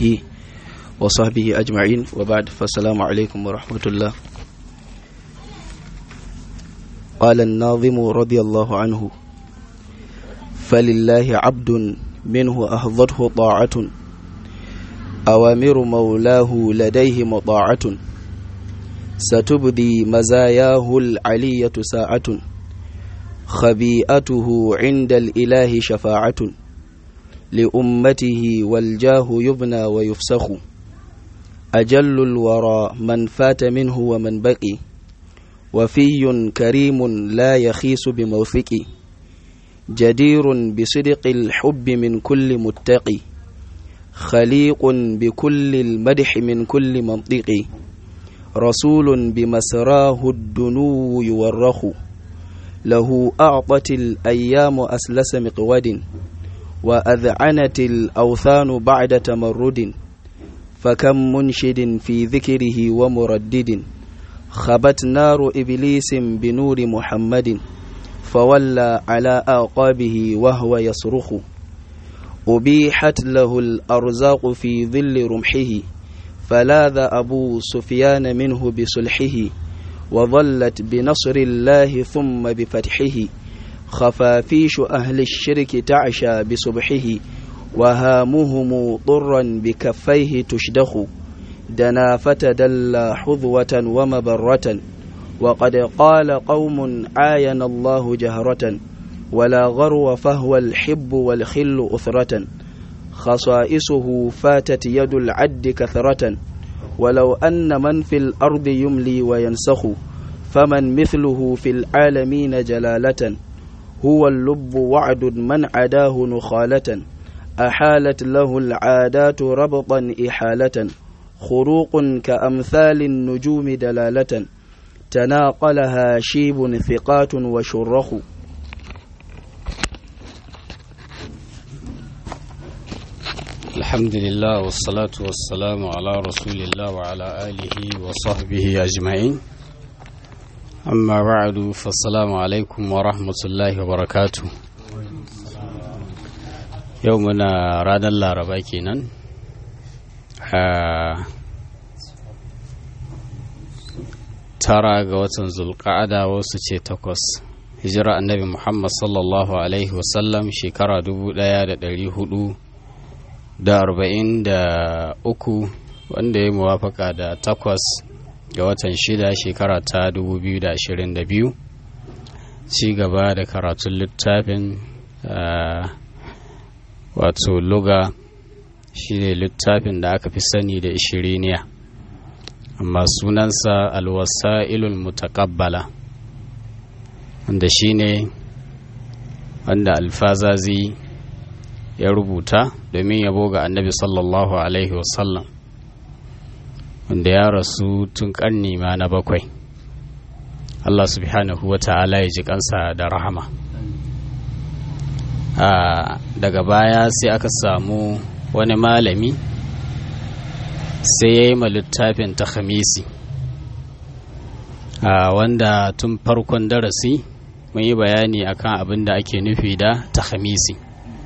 آله وصحبه أجمعين وبعد فالسلام عليكم ورحمة الله قال الناظم رضي الله عنه فلله عبد منه أهضته طاعة أوامر مولاه لديه مطاعة ستبدي مزاياه العلية ساعة خبيئته عند الإله شفاعة لأمته والجاه يبنى ويفسخ أجل الورى من فات منه ومن بقي وفي كريم لا يخيس بموثق جدير بصدق الحب من كل متقي خليق بكل المدح من كل منطق رسول بمسراه الدنو يورخ له أعطت الأيام أسلس مقود وأذعنت الأوثان بعد تمرد فكم منشد في ذكره ومردد خبت نار إبليس بنور محمد فولى على أعقابه وهو يصرخ أبيحت له الأرزاق في ظل رمحه فلاذ أبو سفيان منه بصلحه وظلت بنصر الله ثم بفتحه خفافيش أهل الشرك تعشى بصبحه وهامهم طرا بكفيه تشدخ دنا فتدلى حظوة ومبرة وقد قال قوم عاين الله جهرة ولا غرو فهو الحب والخل أثرة خصائصه فاتت يد العد كثرة ولو أن من في الأرض يملي وينسخ فمن مثله في العالمين جلالة هو اللب وعد من عداه نخالة أحالت له العادات ربطا إحالة خروق كأمثال النجوم دلالة تناقلها شيب ثقات وشرخ الحمد لله والصلاة والسلام على رسول الله وعلى آله وصحبه أجمعين أما بعد فالسلام عليكم ورحمة الله وبركاته يومنا رانا الله رباكينا tara ga watan zulqa'ada wasu ce takwas hijira annabi muhammad sallallahu alaihi wasallam shekara dubu daya da dari hudu da arba'in da uku wanda ya muwafaka da takwas ga watan shida shekara ta dubu biyu da ashirin da biyu ci gaba da karatun littafin wato luga shi ne littafin da aka fi sani da ishiriniya amma sunansa alwasa'ilul mutakabbala wanda shi ne wanda alfazazi ya rubuta domin yabo ga annabi sallallahu alaihi wasallam wanda ya rasu tun karni ma na bakwai Allah subhanahu wa ta'ala ya ji kansa da rahama daga baya sai aka samu wani malami sai ya yi ma littafin ta khamisi wanda tun farkon darasi mun yi bayani akan abin da ake nufi da ta khamisi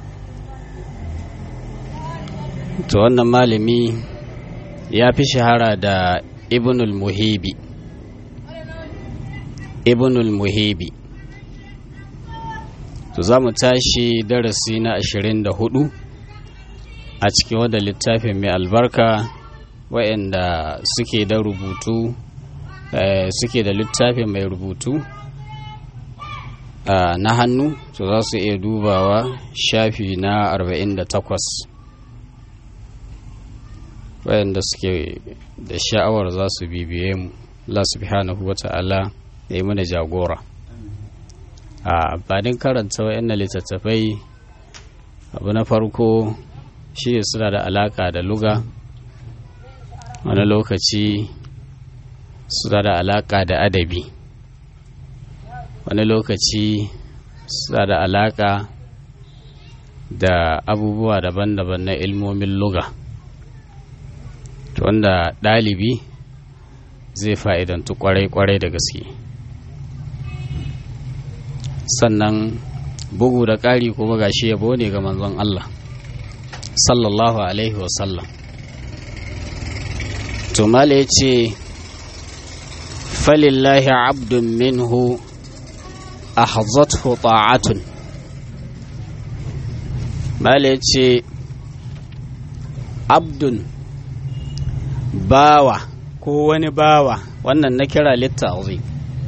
to wannan malami ya fi shahara da ibnul muhibi ibnul muhibi to za mu tashi darasi na 24 a cikin wadda littafin mai albarka waɗanda suke da rubutu suke da littafin mai rubutu na hannu to za su iya dubawa shafi na 48 waɗanda suke da sha'awar za su bibiye mu Allah subhanahu wa ta'ala ya yi mana jagora a amfanin karanta waɗannan littattafai abu na farko shi suna da alaka da luga wani lokaci suna da alaka da adabi wani lokaci suna da alaka da abubuwa daban-daban na ilmomin luga wanda ɗalibi zai fa'idantu kwarai-kwarai da gaske sannan bugu da ƙari kuma gashi yabo ne ga manzon Allah sallallahu alaihi wasallam to mala ya ce falillahi abdun minhu ahzathu ta'atun mala ya ce abdun bawa ko wani bawa wannan na kira litta'azim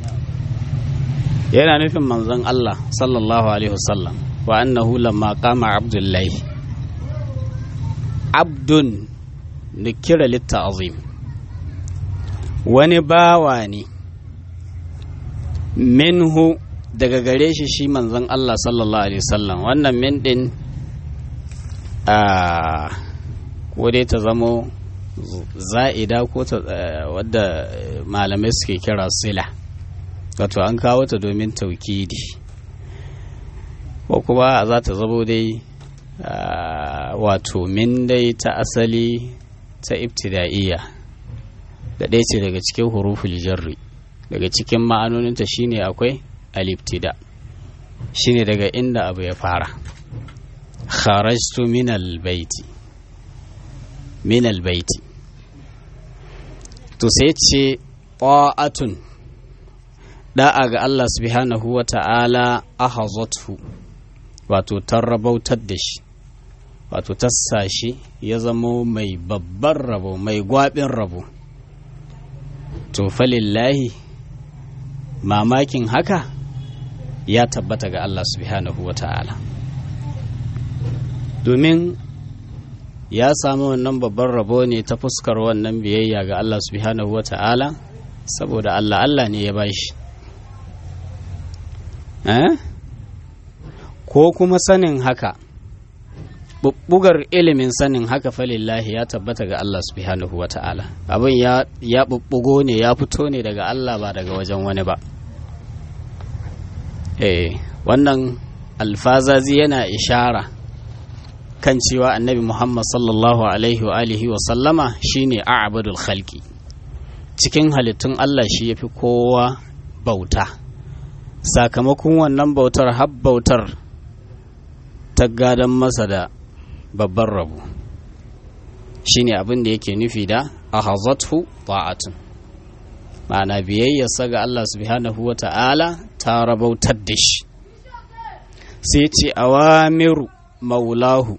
yana nufin manzon Allah sallallahu alaihi wasallam wa annahu lamma qama abdullahi abdun na kira litta'azim wani bawa ne minhu daga gare shi shi manzon Allah sallallahu alaihi wasallam wannan min din a ko dai ta zamo za'ida ko ta wadda malamai suke kira sila wato an kawo ta domin taukidi ko kuma za ta zamo dai wato min dai ta asali ta ibtida'iyya da ɗaya ce daga cikin huruful jarri daga cikin ma'anoninta shine akwai aliftida shine daga inda abu ya fara kharajtu min albayti min albayti to sai ce ta'atun da'a ga Allah subhanahu wa ta'ala ahazathu wato tarrabautar da shi wato tassa shi ya zamo mai babban rabo mai gwabin rabo to falillahi mamakin haka ya tabbata ga Allah subhanahu wa ta'ala domin ya samu wannan babban rabo ne ta fuskar wannan biyayya ga Allah subhanahu wa ta'ala saboda Allah Allah ne ya bashi eh? ko kuma sanin haka bubbugar ilimin sanin haka falillahi ya tabbata ga Allah subhanahu wa ta'ala abin ya, ya bubbugo ne ya fito ne daga Allah ba daga wajen wani ba eh wannan alfazazi yana ishara kan cewa annabi Muhammad sallallahu alaihi wa alihi wa sallama shine a'badul khalqi cikin halittun Allah shi yafi kowa bauta sakamakon wannan bautar har bautar ta gadon masa da babban rabu shine abin da yake nufi da ahazathu ta'atun ma'ana biyayyarsa ga Allah subhanahu wa ta'ala ta rabautar da shi sai ce awamiru maulahu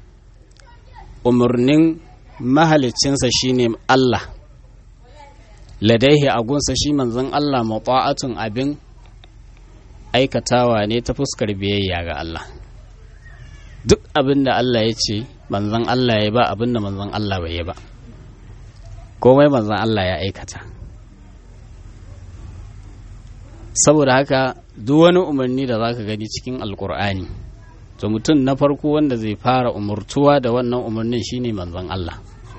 umarnin mahalicinsa shine Allah ladaihi agunsa shi manzon Allah mata'atun abin aikatawa ne ta fuskar biyayya ga Allah duk abin da Allah ya ce manzon Allah ya ba abin da manzon Allah bai yi ba komai manzon Allah ya aikata saboda haka duk wani umarni da zaka gani cikin alkur'ani to mutum na farko wanda zai fara umurtuwa da wannan umarnin shine manzon Allah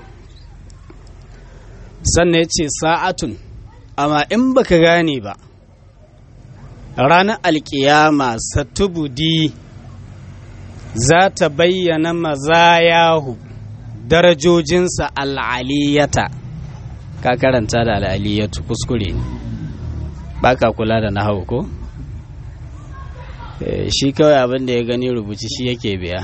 sannan ya ce sa'atun amma in baka gane ba ranar alkiyama satubudi za ta bayyana mazayahu darajojinsa al'aliyata ka karanta da al'aliyatu kuskure ne ba ka kula da nahawu ko shi kawai abin da ya gani rubuci shi yake biya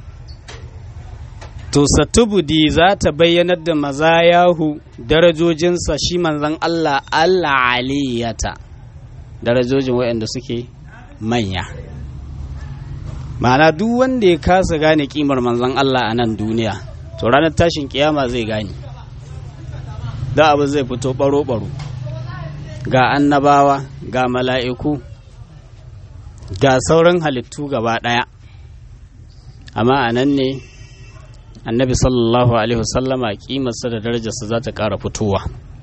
to satubudi za ta bayyanar da mazayahu darajojinsa shi manzan Allah al'aliyata darajojin waɗanda suke manya ma'ana duk wanda ya kasa gane kimar manzan Allah a nan duniya to ranar tashin kiyama zai gane da abu zai fito baro-baro ga annabawa ga mala'iku ga sauran halittu gaba ɗaya amma a nan ne annabi sallallahu alaihi wasallama kimarsa da darajarsa za ta ƙara fitowa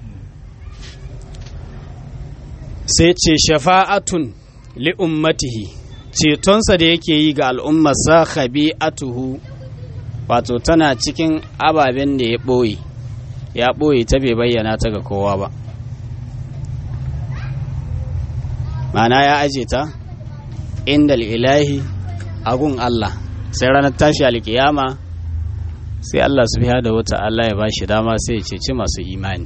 sai ce shafa'atun li ummatihi cetonsa da yake yi ga al'ummarsa khabi'atuhu wato tana cikin ababen da ya ɓoye ya ɓoye ta bai bayyana ta ga kowa ba mana ya aje ta inda ilahi agun Allah sai ranar tashi alkiyama sai Allah subhanahu wa ta'ala ya bashi dama sai ya ceci masu imani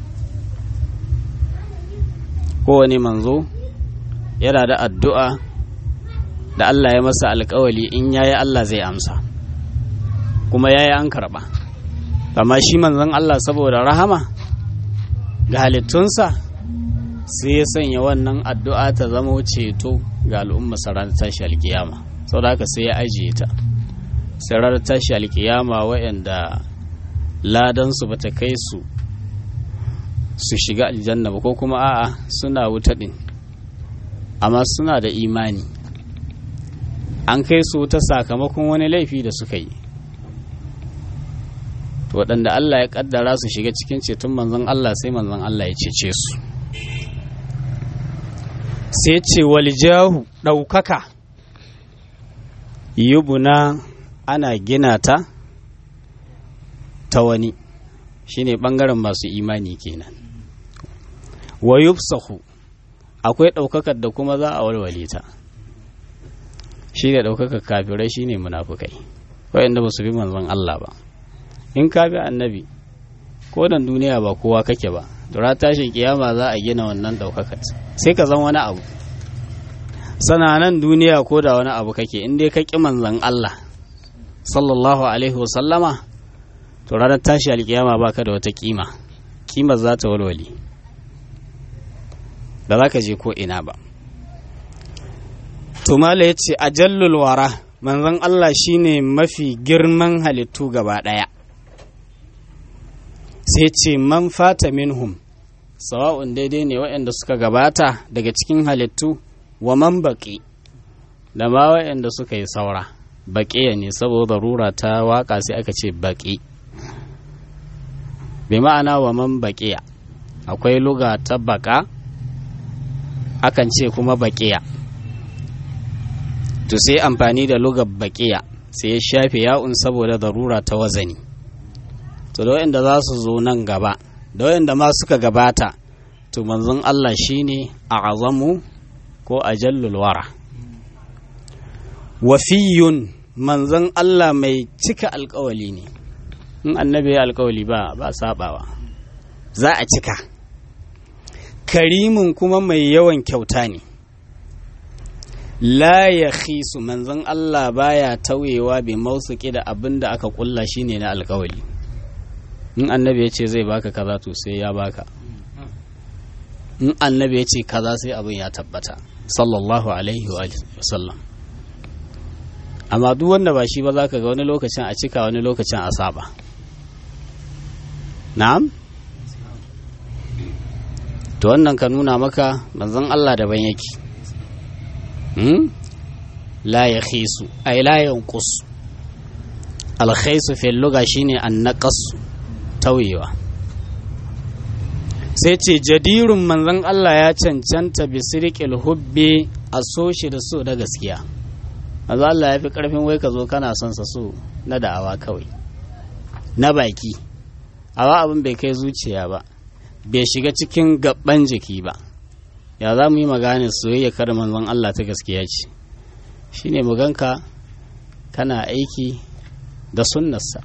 kowane manzo yana da addu'a da Allah ya masa alkawali in yayi Allah zai amsa kuma yayi an karba amma shi manzon Allah saboda rahama ga halittunsa sai ya sanya wannan addu'a ta zama ceto ga al'umma ranar tashi alkiyama sau da haka sai ya ajiye ta sai ranar tashi alkiyama waɗanda ladansu ba ta kai su su shiga aljanna ba ko kuma a'a suna wuta ɗin amma suna da imani an kai su ta sakamakon wani laifi da suka yi waɗanda Allah ya ƙaddara su shiga cikin ceton manzon Allah sai manzon Allah ya cece su sai ce waljahu ɗaukaka yubuna ana gina ta ta wani shine ɓangaren masu imani kenan wa yufsahu akwai ɗaukakar da kuma za a walwale ta shi da ɗaukakar kafirai shine munafukai waɗanda ba su bi manzon Allah ba in ka bi annabi ko dan duniya ba kowa kake ba dura tashin kiyama za a gina wannan ɗaukakar sai ka zan wani abu sananan duniya ko da wani abu kake in dai ka ƙi manzon Allah sallallahu alaihi wasallama to ranar tashi alkiyama baka da wata kima kimar za ta walwale ba za ka je ko ina ba tumala ya ce ajallul wara manzon Allah shine mafi girman halittu gaba ɗaya sai ce man fata minhum sawa'un daidai ne waɗanda suka gabata daga cikin halittu wa man baƙi da ma waɗanda suka yi saura baƙiya ne saboda rura ta waƙa sai aka ce baƙi bi ma'ana wa man baƙiya akwai luga ta baƙa akan ce kuma baƙiya to sai amfani da lugar baƙiya sai ya shafe ya'un saboda darura ta wazani to da wayanda za su zo nan gaba da wayanda ma suka gabata to manzon Allah shine a azamu ko ajallul wara wafiyun manzon Allah mai cika alkawali ne in annabi ya alkawali ba ba sabawa za a cika karimin kuma mai yawan kyauta ne la ya khisu manzon Allah baya tauyewa bai mausuki da abin da aka kulla shine na alkawali in annabi ya ce zai baka kaza to sai ya baka in annabi ya ce kaza sai abin ya tabbata sallallahu alaihi wa sallam amma duk wanda ba shi ba za ka ga wani lokacin a cika wani lokacin a saba na'am to wannan ka nuna maka manzon Allah daban yake la ya khisu ay la yanqus al khaisu fi lugha shine an naqas tauyewa sai ce jadirun manzon Allah ya cancanta bi sirqil hubbi a so shi da so da gaskiya manzon Allah ya fi karfin wai ka zo kana son sa so na da'awa kawai na baki awa abin bai kai zuciya ba bai shiga cikin gaban jiki ba ya za mu yi maganin soyayya kar manzon Allah ta gaskiya ce shi ne muganka kana aiki da sunnarsa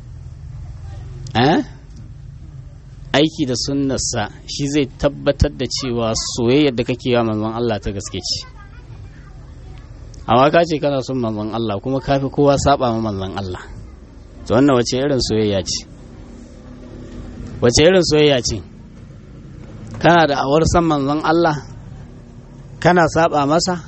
eh? aiki da sunnarsa shi zai tabbatar da cewa soyayyar da kake wa manzon Allah ta gaske ce amma ka ce kana son manzon Allah kuma ka fi kowa saba ma manzon Allah to wannan wace irin soyayya ce wace irin soyayya ce kana da awar san manzon Allah kana saba masa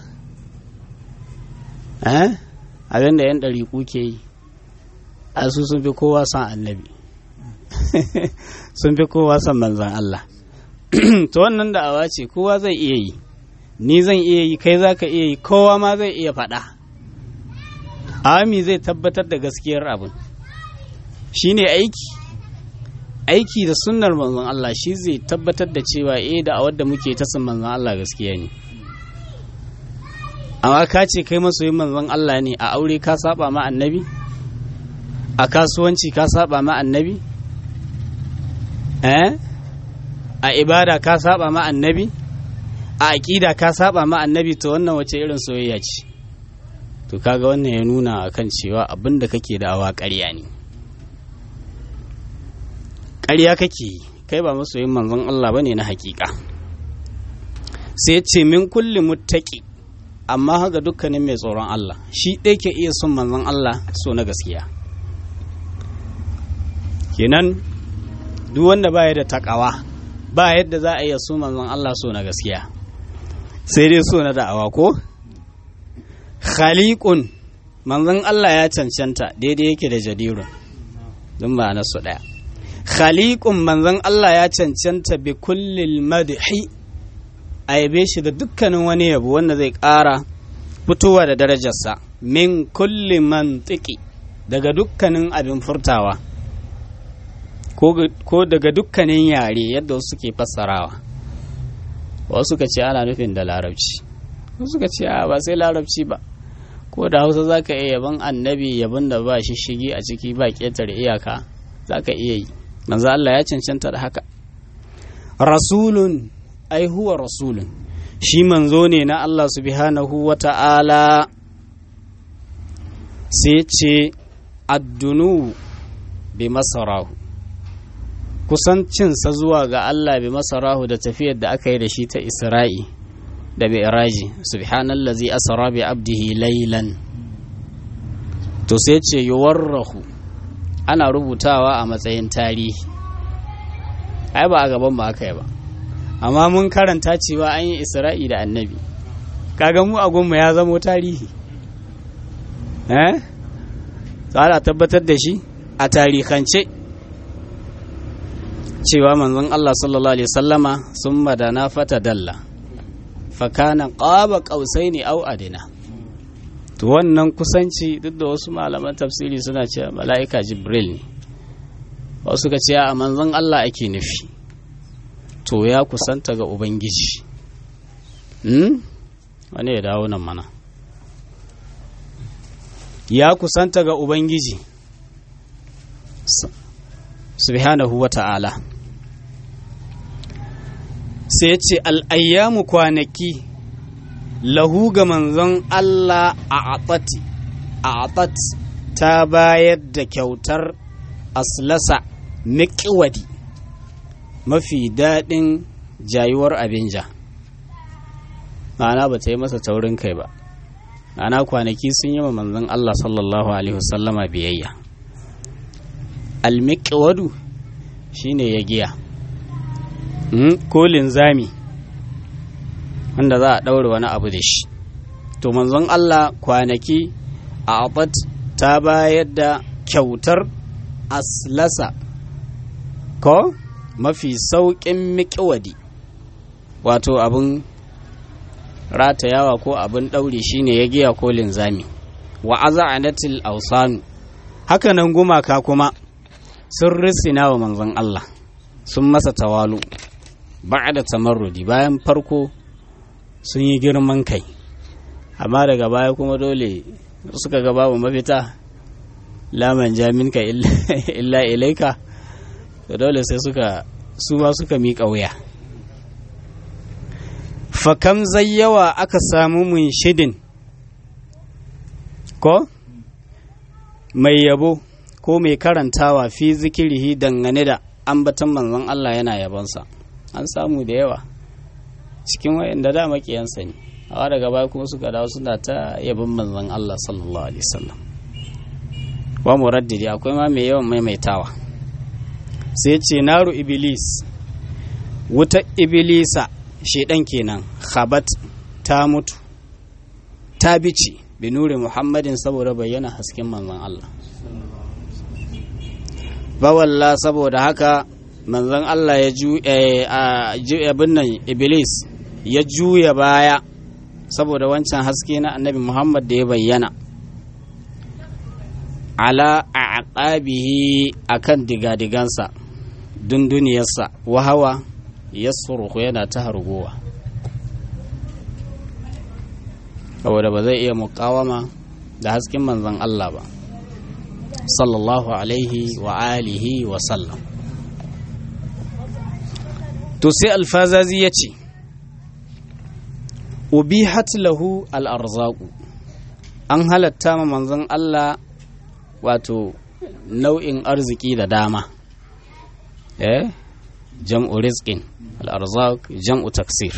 eh abin da yan ɗariƙu ke yi a su sun fi kowa san annabi sun fi kowa san manzon Allah to wannan da awa ce kowa zai iya yi ni zan iya yi kai za ka iya yi kowa ma zai iya faɗa ami zai tabbatar da gaskiyar abin shine aiki aiki da sunnar manzon Allah shi zai tabbatar da cewa eh da awar da muke ta sun manzon Allah gaskiya ne amma ka ce kai masoyin manzon Allah ne a aure ka saba ma annabi a kasuwanci ka saba ma annabi eh a ibada ka saba ma annabi a aƙida ka saba ma annabi to wannan wace irin soyayya ce to kaga wannan ya nuna akan cewa abin da kake da awa ƙarya ne ƙarya kake yi kai ba masoyin manzon Allah bane na hakika sai ce min kulli muttaqi amma haka dukkanin mai tsoron Allah shi ɗaya ke iya son manzon Allah so na gaskiya kenan duk wanda baya da takawa ba yadda za a iya so manzon Allah so na gaskiya sai dai so na da'awa ko khaliqun manzon Allah ya cancanta daidai yake da jadirun don ma'ana su ɗaya khaliqun manzon Allah ya cancanta bi kullil madhi a yabe shi da dukkanin wani yabo wanda zai ƙara fitowa da darajarsa min kulli mantiki daga dukkanin abin furtawa ko daga dukkanin yare yadda wasu ke fassarawa wasu ka ce ana nufin da larabci wasu ka ce ba sai larabci ba ko da hausa za ka iya yaban annabi yaban da ba shi shigi a ciki ba ƙetare iyaka za ka iya yi manzo Allah ya cancanta da haka rasulun ai huwa rasulun shi manzo ne na Allah subhanahu wa ta'ala sai ce addunu bi masarahu kusancinsa zuwa ga Allah bi masarahu da tafiyar da aka yi da shi ta isra'i da mi'raji subhanallazi asra bi abdihi laylan to sai ce yuwarrahu ana rubutawa a matsayin tarihi ai ba a gaban ba aka yi ba amma mun karanta cewa an yi isra'i da annabi kaga mu agunmu ya zamo tarihi eh tsara tabbatar da shi a tarihance cewa manzon Allah sallallahu alaihi sallama sun madana fata dalla fakana qaba qausaini au adina to wannan kusanci duk da wasu malaman tafsiri suna cewa mala'ika jibril ne wasu ka ce a manzon Allah ake nufi to ya kusanta ga ubangiji hmm? wani ya dawo nan mana ya kusanta ga ubangiji subhanahu wa ta'ala sai ce al'ayyamu kwanaki lahu ga manzon Allah a atati a atat ta bayar da kyautar aslasa miƙiwadi mafi daɗin jayuwar abin ja ma'ana ba ta yi masa taurin kai ba ma'ana kwanaki sun yi wa manzon Allah sallallahu alaihi wasallama biyayya almiƙiwadu shine ya giya ko linzami wanda za a ɗaure wani abu da shi to manzon Allah kwanaki a abat ta bayar da kyautar aslasa ko mafi sauƙin miƙiwadi wato abin ratayawa ko abin ɗauri shine ya giya ko linzami wa aza'anatil ausanu haka nan gumaka kuma sun risina wa manzon Allah sun masa tawalu da tamarrudi bayan farko sun yi girman kai amma daga baya kuma dole suka ga babu mafita laman jaminka illa ilaika da dole sai suka su ma suka miƙa wuya fakam zayyawa aka samu mun shidin ko mai yabo ko mai karantawa fi zikirihi dangane da ambatan manzon Allah yana yabonsa an samu da yawa cikin wayanda da makiyansa ne awa daga baya kuma suka dawo suna ta yabon manzon Allah sallallahu alaihi wasallam wa muraddidi akwai ma mai yawan maimaitawa sai ce naru iblis wuta iblisa shedan kenan khabat ta mutu ta bice bi nuri muhammadin saboda bayyana hasken manzon Allah bawalla saboda haka manzon Allah ya ju abin nan iblis ya juya baya saboda wancan haske na annabi muhammad da ya bayyana ala a aqabihi akan digadigansa dunduniyarsa wahawa ya suruhu yana ta hargowa saboda ba zai iya mukawama da hasken manzon Allah ba sallallahu alaihi wa alihi wa sallam to sai alfazazi ya ce ubihat lahu al'arzaku an halatta ma manzon Allah wato nau'in arziki da dama eh jam'u rizqin al'arzak jam'u taksir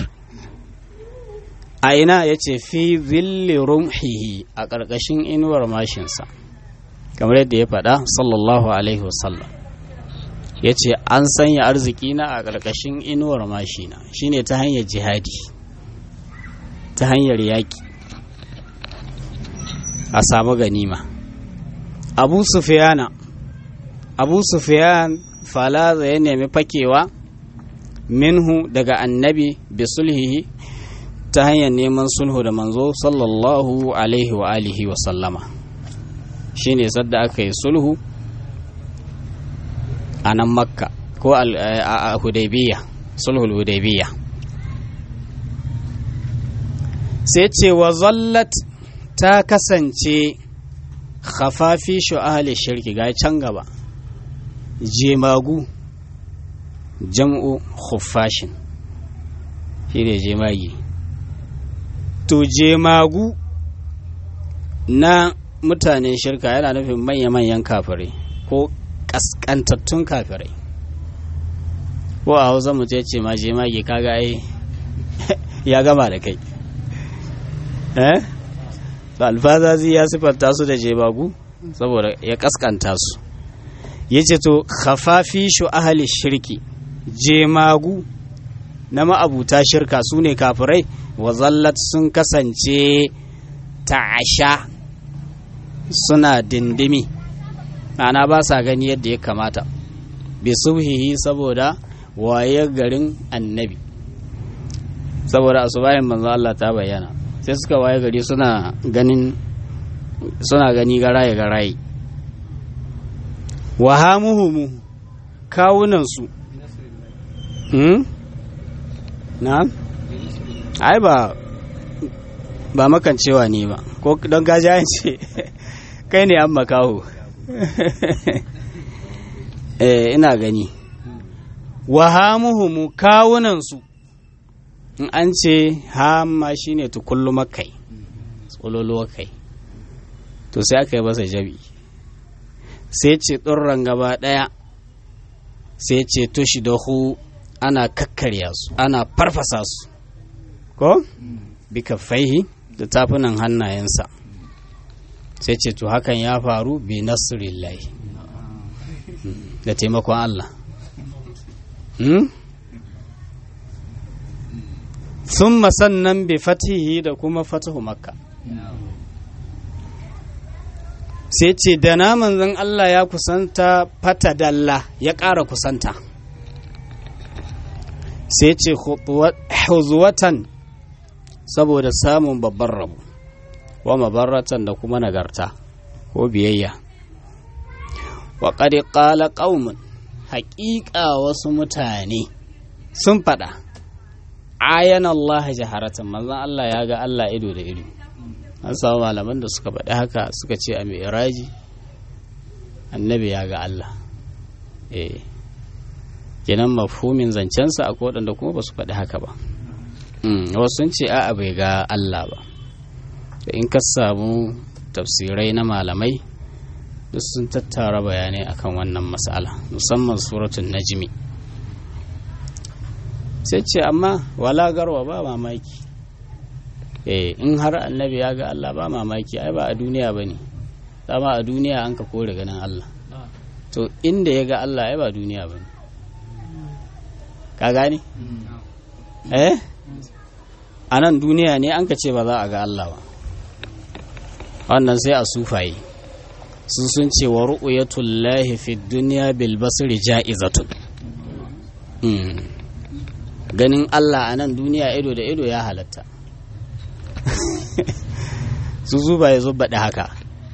a ina ya ce fi zilli rumhihi a ƙarƙashin inuwar mashinsa kamar yadda ya faɗa sallallahu alaihi wasallam ya ce an sanya arziki na a ƙarƙashin inuwar mashina shine ta hanyar jihadi ta hanyar yaƙi a samu ganima abu sufiyana abu sufiyan falaza ya nemi fakewa minhu daga annabi bi sulhihi ta hanyar neman sulhu da manzo sallallahu alaihi wa alihi wa sallama shine sadda aka yi sulhu a nan makka ko a hudaybiya sulhul hudaybiya sai ce wa zallat ta kasance khafafi ahli shirki ga can gaba jemagu jam'u khuffashin shi ne jemagi to jemagu na mutanen shirka yana nufin manya-manyan kafirai ko kaskantattun kafirai ko a hausa mu ce ma jemagi kaga ai ya gama da kai eh alfazazi ya siffanta su da jemagu saboda ya kaskanta su ya ce to khafafi shu ahali shirki jemagu na ma'abuta shirka su ne kafirai wa zallat sun kasance ta'asha suna dindimi ana ba sa gani yadda ya kamata bi subhihi saboda waye garin annabi saboda asubahin manzo Allah ta bayyana sai suka waye gari suna ganin suna gani garaye garaye wahamuhumu kawunansu hmm? na ai ba ba makancewa ne ba ko don gajayen ce kai ne an makaho eh ina gani wahamuhumu kawunansu in an ce hama shine tukullu makai tsololuwa kai to sai aka yi masa jabi sai ce tsurran gaba ɗaya sai ce tushi da hu ana kakkarya su ana farfasa su ko bika faihi da tafunan hannayensa sai ce to hakan ya faru bi nasirillahi da taimakon Allah sun sannan bi fatihi da kuma fatahu makka sai ce da na manzon Allah ya kusanta fata dalla ya ƙara kusanta sai ce huzuwatan saboda samun babban rabu wa mabarratan da kuma nagarta ko biyayya wa ƙari ƙala ƙaumin haƙiƙa wasu mutane sun faɗa ayan Allah jaharatan manzon Allah ya ga Allah ido da ido an samu malaman da suka faɗi haka suka ce a mi'raji annabi ya ga Allah eh kenan mafhumin zancensa akwai waɗanda kuma ba su faɗi haka ba wasu sun ce a'a bai ga Allah ba da in ka samu tafsirai na malamai duk sun tattara bayanai akan wannan mas'ala musamman suratun najmi sai ce amma wala garwa ba mamaki eh in har annabi ya ga Allah ba mamaki ai ba a duniya ba ne dama a duniya an ka kore ganin Allah to inda ya ga Allah ai ba duniya ba ne ka gane eh a nan duniya ne an ka ce ba za a ga Allah ba wannan sai a sufaye su sun ce wa ru'yatullahi fi dunya bil basri ja'izatun ganin Allah a nan duniya ido da ido ya halatta su zuba ya zo baɗi haka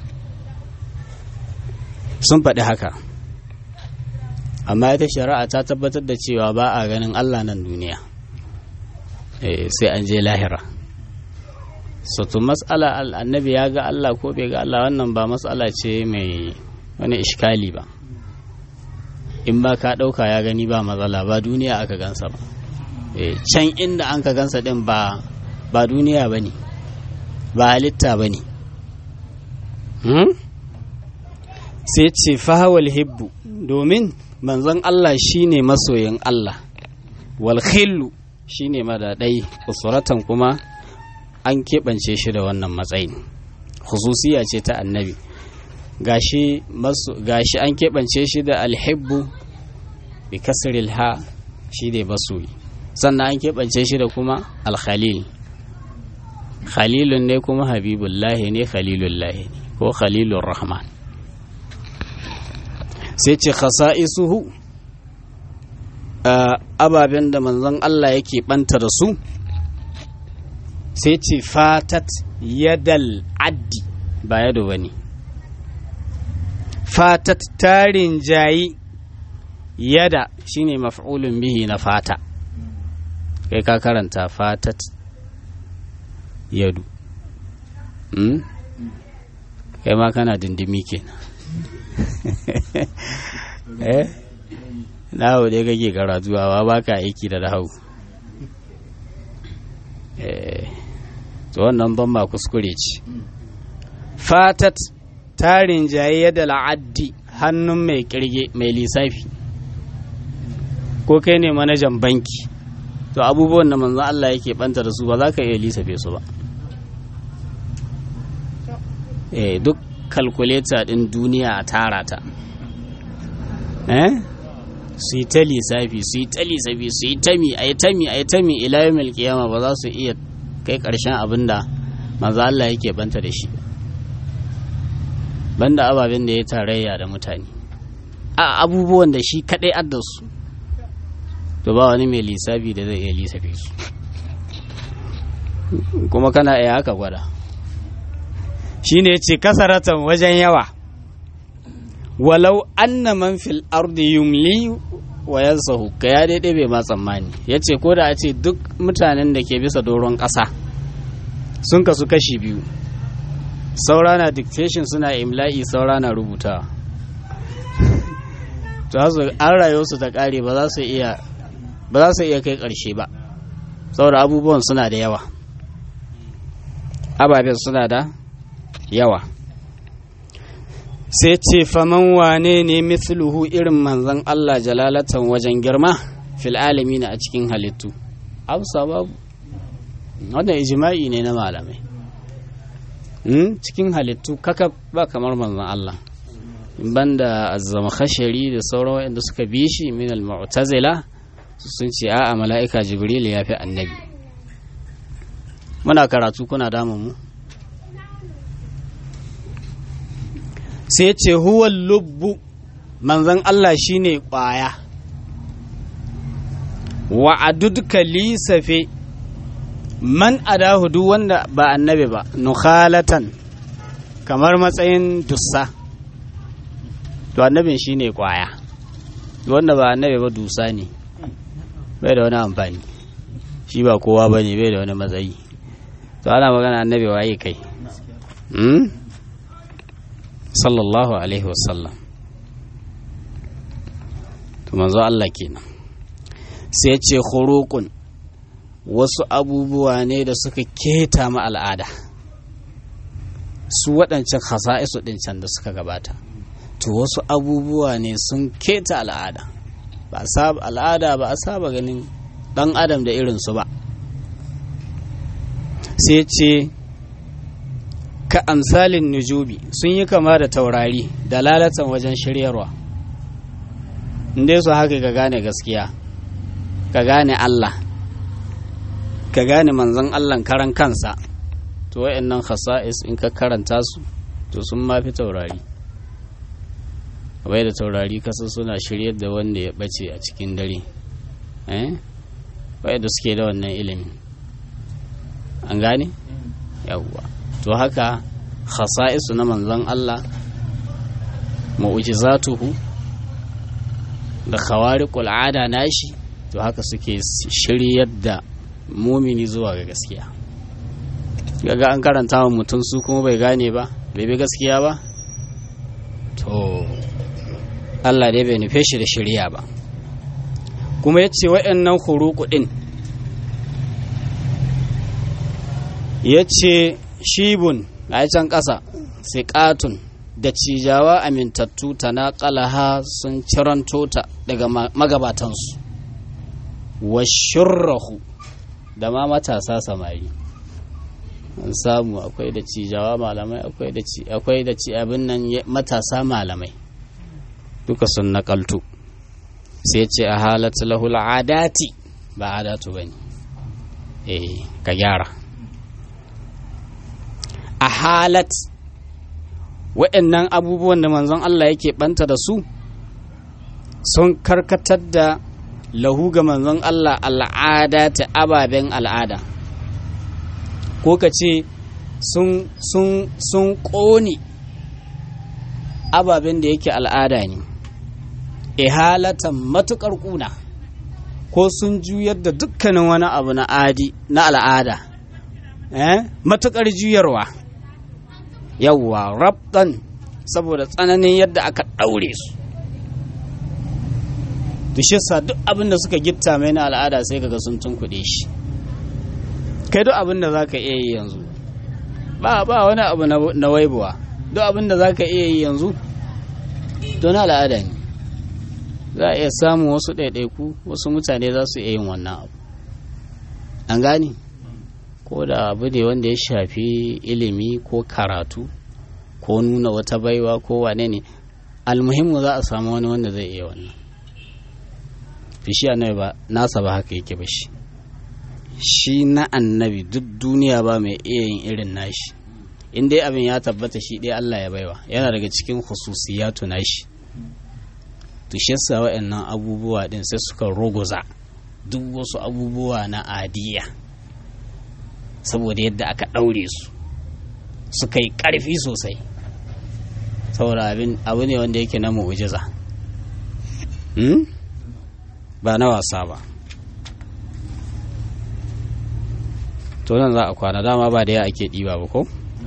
sun faɗi haka amma ita shari'a ta tabbatar da cewa ba a ganin Allah nan duniya sai an je lahira soto matsala annabi ya ga Allah ko bai ga Allah wannan ba matsala ce mai wani ishkali ba in ba ka ɗauka ya gani ba matsala ba duniya aka gansa ba can inda an ka gansa ɗin ba ba duniya ba ne ba halitta ba ne sai ce fahawal hibbu domin manzon Allah shine masoyin Allah wal khillu shine madadai usuratan kuma an keɓance shi da wannan matsayin khususiya ce ta annabi gashi gashi an keɓance shi da alhibbu bi kasril ha shi ne masoyi sannan an keɓance shi da kuma alkhalil khalilun ne kuma habibullahi ne khalilullahi ne ko khalilun rahman sai ce khasa'isuhu ababen da manzon Allah yake banta da su sai ce fatat yadal addi ba yado ba ne fatat tarin jayi yada shine maf'ulun bihi na fata kai ka karanta fatat yadu hmm? kai ma kana dindimi kenan eh na dai kake karatu ba ba ka aiki da rahau eh to wannan ban ma kuskure ce fatat tarin jaye da la'addi hannun mai kirge mai lissafi ko kai ne manajan banki to abubuwan da manzon Allah yake banta da su ba za ka iya lissafe su ba eh duk kalkuleta din duniya a tara ta eh su yi ta lissafi su yi ta lissafi su yi tami a yi tami a yi tami ila yau kiyama ba za su iya kai ƙarshen abin da manzo Allah yake banta da shi banda ababen da ya tarayya da mutane a abubuwan da shi kadai adda su to ba wani mai lissafi da zai iya lissafe su kuma kana iya haka gwada shine ya ce kasaratan wajen yawa walau anna man fil ardi yumli wa yansahu ka ya daidai bai ma tsammani ya ce ko da a ce duk mutanen da ke bisa doron ƙasa sun kasu kashi biyu saura na dictation suna imla'i saura na rubuta to an rayu su ta ƙare ba za su iya ba za su iya kai ƙarshe ba saboda abubuwan suna da yawa ababen suna da yawa sai ce faman wane ne mithluhu irin manzan Allah jalalatan wajen girma fil na a cikin halittu amsa babu wannan ijma'i ne na malamai cikin halittu kaka ba kamar manzan Allah banda azzama khashari da sauran waɗanda suka bi shi min al-mu'tazila sun ce a'a mala'ika jibril ya fi annabi muna karatu kuna damun mu sai ce huwa lubbu manzan Allah shine ƙwaya wa adudka lisafe man adahu duk wanda ba annabi ba nukhalatan kamar matsayin dussa to annabin shine ƙwaya wanda ba annabi ba dusa ne bai da wani amfani shi ba kowa ba ne bai da wani matsayi to ana magana annabi waye kai sallallahu alaihi wasallam to manzo Allah kenan sai ce khurukun wasu abubuwa ne da suka keta ma al'ada su waɗancan hasa'isu ɗin can da suka gabata to wasu abubuwa ne sun keta al'ada ba saba al'ada ba a saba ganin ɗan adam da irinsu ba sai ce ka amsalin nujubi sun yi kama da taurari da lalatan wajen shiryarwa inda su haka ka gane gaskiya ka gane Allah ka gane manzon Allah karan kansa to wayannan khasa'is in ka karanta su to sun mafi taurari bai da taurari kasa suna shiryar da wanda ya bace a cikin dare eh bai da suke da wannan ilimin an gane yawwa to haka khasa'isu na manzon Allah mu'jizatuhu da khawariqul ada nashi to haka suke shiryar da mumini zuwa ga gaskiya gaga an karanta wa mutum su kuma bai gane ba bai bi gaskiya ba to Allah dai bai nufe shi da shirya ba kuma ya ce waɗannan huruku ɗin ya ce shibun a can ƙasa siƙatun da cijawa amintattu ta naƙalaha sun ciranto ta daga magabatansu wa shurrahu da ma matasa samari an samu akwai da cijawa malamai akwai da ci akwai da ci abin nan matasa malamai duka sun naƙaltu sai ce a halatta lahul adati ba adatu bane eh ka gyara a halat waɗannan abubuwan da manzon Allah yake banta da su sun karkatar da lahu ga manzon Allah al'ada ta ababen al'ada ko ka ce sun ƙone ababen da yake al'ada ne ihalatan matuƙar ƙuna ko sun juyar da dukkanin wani abu na adi na al'ada eh? matuƙar juyarwa yawwa rabtan saboda tsananin yadda aka ɗaure su sa duk abin da suka gitta mai na al'ada sai kaga sun tunkuɗe shi kai duk abin da za ka iya yi yanzu ba ba wani abu na waibuwa duk abin da za ka iya yi yanzu don al'ada ne za a iya samun wasu ɗaiɗaiku wasu mutane za su iya yin wannan abu an gane ko da abu ne wanda ya shafi ilimi ko karatu ko nuna wata baiwa ko wane ne almuhimmu za a samu wani wanda zai iya wannan fishi annabi ba nasa ba haka yake ba shi shi na annabi duk duniya ba mai iya yin irin nashi in dai abin ya tabbata shi dai Allah ya baiwa yana daga cikin khususiyatu nashi to shi yasa waɗannan abubuwa din sai suka rogoza duk wasu abubuwa na adiya saboda yadda aka ɗaure su suka yi ƙarfi sosai saboda abin abu ne wanda yake na mu'ujiza ba na wasa ba to nan za a kwana dama ba da ya ake ɗiba ba ko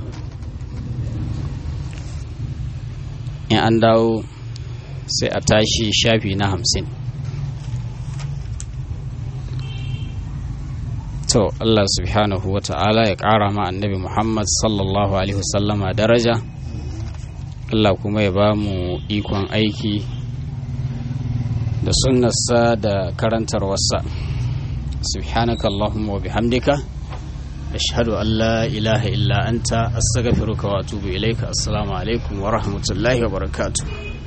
in an dawo sai a tashi shafi na hamsin to Allah subhanahu wa ta'ala ya ƙara ma annabi Muhammad sallallahu alaihi wasallama daraja Allah kuma ya ba mu ikon aiki da sunnarsa da karantarwarsa subhanaka Allahumma wa bihamdika ashhadu an la ilaha illa anta astaghfiruka wa atubu ilaika assalamu alaikum wa rahmatullahi wa barakatuh